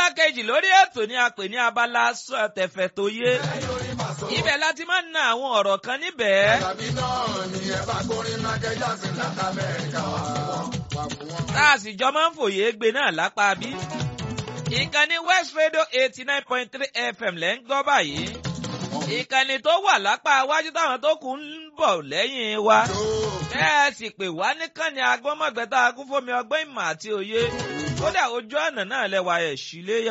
abala kejì lórí ètò ni a pè ní abala sọ tẹ̀fẹ̀ tó yé. ibẹ̀ láti máa ń na àwọn ọ̀rọ̀ kan níbẹ̀. tàbí náà ni ẹ bá gbórin Michael Jackson láti Amẹ́ríkà wá fún wọn. wá fún wọn. tá a sì jọ máa ń fòye gbé náà lápá bí. ìkànnì West Radio eighty nine point three FM lẹ́ ń gbọ́ báyìí. ìkànnì tó wà lápá iwájú táwọn tó kù ń bọ̀ lẹ́yìn wa. ẹ sì pè wá níkànnì agbọ́mọ̀gbẹ́ta akúnfọ́mi ọgbọ́n ìmọ̀ àti òye. kódà ojú ọ̀nà náà lẹ́wà ẹ̀ sílé